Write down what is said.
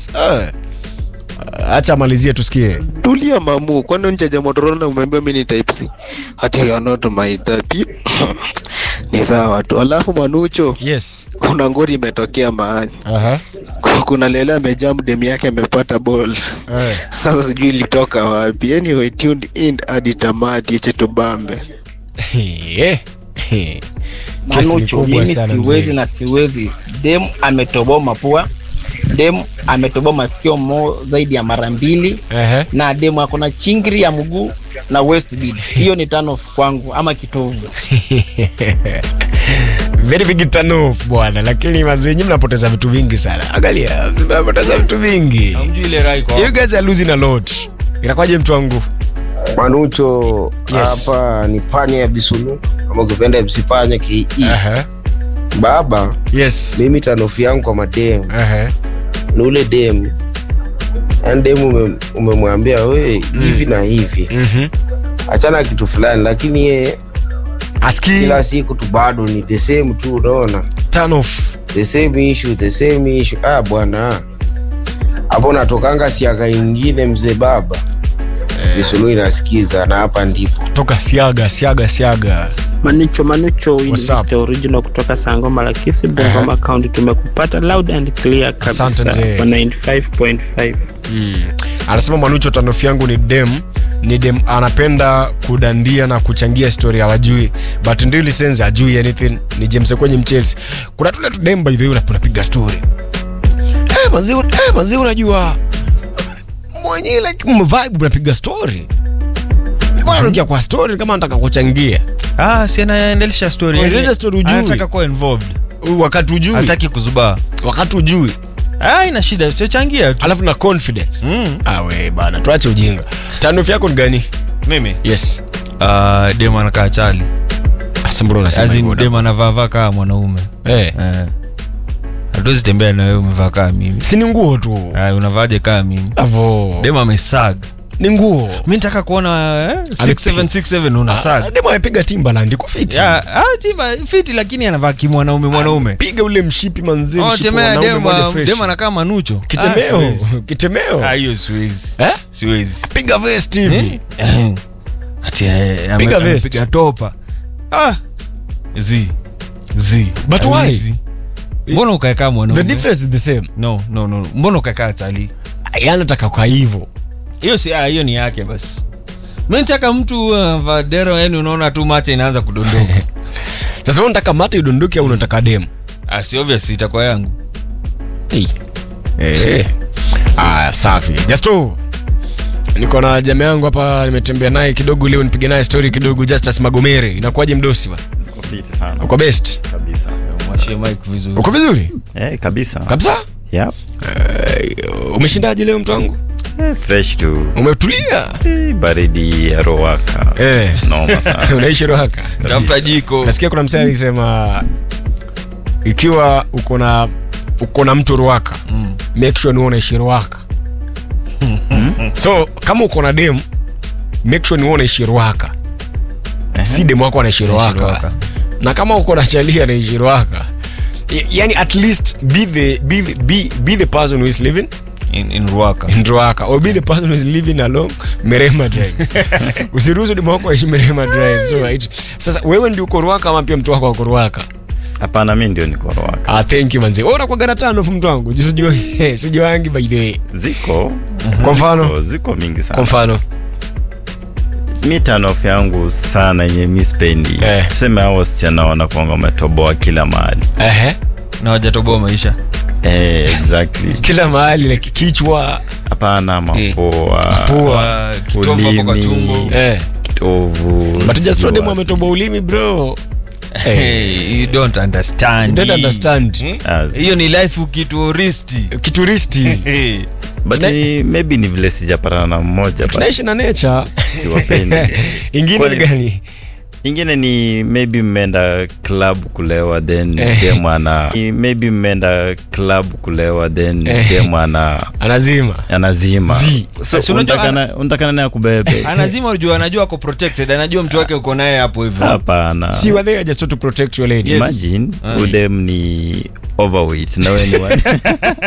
Eh. Acha amalizie tusikie. tulia mamu kwani unchaja motorola na umeambia mi ni type c hati you are not my type ni sawa tu alafu manucho Yes. kuna ngori imetokea mahali Aha. kuna lele amejam demu yake amepata ball Eh. sasa sijui ilitoka wapi anyway tuned in hadi tamati eche tubambe Eh. Eh. Kesi ni Manucho, kubwa mimi sana siwezi mzee. na siwezi. Dem ametoboa mapua, dem ametoboa masikio mo zaidi ya mara mbili, Ehe. na dem ako na chingri ya mguu na waist bead. Hiyo ni turn off kwangu ama kitovu. very big turn off bwana, lakini mazee nyinyi mnapoteza vitu vingi sana. Angalia, mnapoteza vitu vingi. Hamjui ile rai kwa You guys are losing a lot. Inakwaje mtu wangu? Manucho Yes. hapa ni panya ya Bisulu ama ukipenda MC panya ki Aha. baba. Yes. Mimi tanofi yangu kwa mademu Aha. ni ule demu, yani demu ume- umemwambia we hivi na hivi, Mhm. achana kitu fulani, lakini ye Aski kila siku tu bado ni the same tu, unaona turn off. the same issue, the same issue. Ah bwana, hapo natokanga siaka ingine mzee baba Bisulu inasikiza na hapa ndipo Toka siaga, siaga, siaga. Manucho Manucho, hii ni What's up? Victor original kutoka Sangoma la Kisi Bungoma County. Tumekupata loud and clear Asante kabisa mzee. kwa 95.5. Mm. Anasema Manucho tanofi yangu ni dem ni dem anapenda kudandia na kuchangia historia wajui but in real sense ajui anything ni James kwenye Chelsea kuna tule tu dem by the way unap- unapiga story eh manzi eh manzi unajua mwenye like mvibe unapiga story Bwana unaongea kwa story kama anataka kuchangia ah si anaendelesha story Anaendelesha story ujui. anataka kuwa involved wakati ujui hataki kuzubaa wakati ujui ah ina shida chachangia tu alafu na confidence mm. ah we bana tuache ujinga tanofi yako ni gani mimi yes uh, dem anakaa chali Asa mbona unasema As in, hivyo, dem anavaavaa kaa mwanaume Eh. eh. hatuwezi tembea na wewe umevaa kaa mimi si ni nguo tu Aya, unavaaje kaa mimi avo dem amesag ni nguo mi nataka kuona eh, Amepi- 6767 una Ah, sag demo amepiga timbaland iko fiti Ya, ah, chimba fiti lakini anavaa kimwanaume mwanaume piga ule mshipi manzi Oh, mshipi temea wanaume dem moja ah, fresh. dem anakaa manucho Ah, kitemeo siwezi. kitemeo Ah, hiyo siwezi eh siwezi piga vest hivi Eh? Ati, eh, ame- Piga vest. amepiga topa ah zi zi But why? Hawezi. mbona ukaekaa the mwanaume difference is the same no no no mbona ukaekaa chali yani nataka kwa hivyo hiyo si ah, hiyo ni yake basi mi nataka mtu uh, vadero yani unaona tu mate inaanza kudondoka sasa wewe unataka mate idondoke au unataka dem ah, si obvious itakuwa yangu eh ah safi just tu niko na jamaa yangu hapa nimetembea naye kidogo leo nipige naye story kidogo Justus Magomere inakuwaje mdosi ba Uko fiti sana uko best kabisa. mwashie mike vizuri uko vizuri Eh, kabisa. kabisa Yep. Eh, umeshindaje leo mtu wangu Eh, fresh tu. umetulia Eh, baridi ya Rowaka. eh Noma sana. unaishi rohaka tafuta jiko nasikia kuna msee alisema ikiwa uko na uko na mtu ruaka mm. make sure ni wewe unaishi ruaka so kama uko na dem make sure ni wewe unaishi ruaka si dem wako anaishi ruaka Ruaka. na kama uko na chalia anaishi ruaka y- yani at least be the, be the, be, be the person who is living in, in ruaka in ruaka or be the person who is living along merema drive usiruhusu demu wako aishi merema drive so right. sasa wewe ndio uko ruaka ama pia mtu wako ako ruaka Hapana, mi ndio niko Rowaka. Ah, thank you manzi. Wewe unakuwa na tano fu mtu wangu. Jisi sijui sijuangi by the way. Ziko. Kwa mfano, Ziko, ziko mingi kwa sana. mfano. Mi tanof yangu sana yenye mi spendi. Eh. Tuseme hao wasichana wanakuanga wametoboa kila mahali. Ehe. na wajatoboa maisha Eh, exactly. Kila mahali like kichwa, Hapana, mapua. pua. Ah, kitovu hapo kwa Ulimi. tumbo Eh. Kitovu. But just told them sijui ametoboa ulimi bro. Hey, you don't understand. Don't understand. Hmm? wapi. hiyo ni life ukituristi Kituristi. Hey. But Tuna- ni- maybe ni vile sijapatana na mmoja but Tunaishi na nature. siwapendi. Ingine ni Kwani- gani? ingine ni maybe mmeenda club kulewa then Eh. dem ana ni maybe mmeenda club kulewa then Eh. dem ana Anazima. anazima Zi. so Si unajua unataka unataka naye akubebe anazima juu anajua ako protected anajua mtu wake uko naye hapo hivyo hapana Si were there just to protect your lady. imagine udem ni overweight na wewe ni wa-